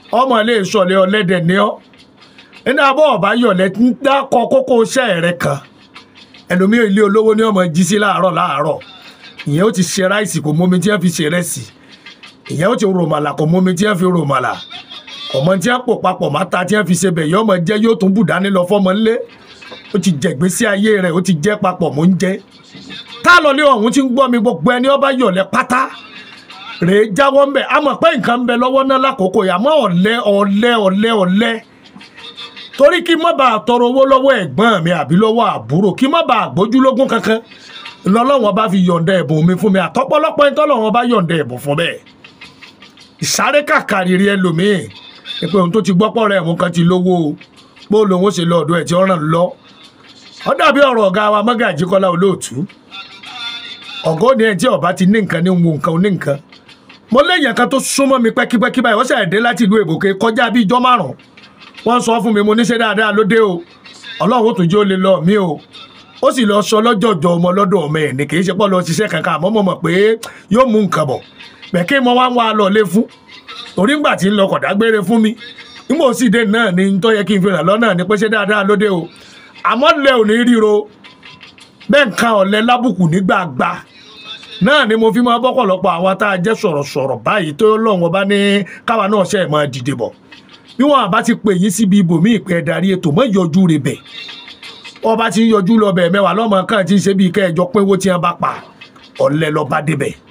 ọmọ ilé ìsọ̀lẹ̀ ọlẹ́dẹ̀ ní ọ́ nínú abọ́ ọ̀bá yọ̀lẹ́ ń dákọ̀ kókó iṣẹ́ rẹ kan ẹlòmíràn ilé olówó ní ọmọ jí sí láàárọ̀ láàárọ̀ ìyẹn ó ti ṣe ráìsì kò mómi tí wọ́n fi ṣe rẹ́sì ìyẹn ó ti ròmàlà kò mómi tí wọ́n fi ròmàlà ọmọ tí wọ́n pò papọ̀ máta tí wọ́n fi ṣe bẹ̀ yọ ọmọ jẹ́ yóò tún bù dání lọ fọ́mọ ńlé ó ti jẹ̀gbésí ayé rẹ̀ ó ti jẹ́ papọ̀ mò ń jẹ́ tá a lọ lé ọ̀hún tí ń gbọ́ mi gbogbo ẹni ọba yọ̀lẹ́ pátá rèé jáwọ́ ń bẹ̀ a mọ̀ pé nǹkan ń bẹ lọ́wọ́ náà lákòókò yà mọ́ ọ̀lẹ́ ọ̀lẹ́ ọ̀lẹ́ ọ̀lẹ́ torí kí má bàa tọrọ owó lọ́wọ́ ẹ̀gbọ́n mi àbí lọ́wọ́ àbúrò kí má bàa gbójúlógún kankan lọ́lọ́wọ́n bá fi yọ̀ǹda ẹ̀bùn mi fún mi àtọ́pọ́lọpọ́ ẹni tọ́lọ́wọ́n bá yọ̀ǹda ẹ̀bùn fún bẹ́ẹ̀ ìsáré kàkàrírí ẹlòmíì ni pé ohun tó ti gbọ́pọ̀ rẹ̀ mú kan ti lówó o bó lòun ó ṣe lọ ọ̀dọ̀ ẹ̀ tí ó ràn lọ ó dàbí ọ̀rọ̀ ọ̀gá wa Mọ́gàjí Kọ́lá Olóòtú ọ̀gá òní ẹ̀ tí ọba ti ní nǹkan ní wo nǹkan ní nǹkan mo léèyàn kan tó súnmọ́ mi pẹ́kípẹ́kí báyìí ó ṣẹ̀ dé láti ìlú èbòkè kọjá bíi ijọ́ márùn-ún wọ́n sọ fún mi mo níṣẹ́ dáadáa ló dé o ọlọ́run tó jẹ́ ó lè lọ mí o ó sì lọ sọ lọ́jọ́jọ́ ọmọ lọ́dọ̀ ọmọ ẹ̀ ní kì í ṣe pọ́ lọ ṣiṣẹ́ kankan àmọ́ mo mọ̀ pé yóò mú nǹkan bọ̀ bẹ̀kẹ́ mo wá ń wá lọ lé fún torí ńgbà tí ń lọ kọ̀dá gbére fún mi nígbà ó sì dé náà ni tó yẹ kí n fi ràn lọ́nà ní pé ṣé dáadáa ló dé o àmọ́ lẹ ò ní ríro bẹ́ẹ̀ nǹkan ọ̀lẹ́ lábùkù nígbàgbà náà ni mo fi máa bọ́pọ̀lọpọ̀ àwọn tá a jẹ́ sọ̀rọ̀sọ̀rọ̀ báyìí tó lọ́wọ́ bá ní káwa náà ṣe é máa dìde bọ̀ bí wọn àbá ti pè yín síbi ibòmí ìpè ẹ̀darí ètò mọ́ ìyọjú rẹ̀ bẹ̀ ọba ti ń yọjú lọ bẹ̀ mẹ́wàá lọ́mọ kan ti ń ṣe bíi kẹ́ẹ̀jọ pínwó tí wọ́n bá pa ọ̀lẹ́ lọ́ba débẹ̀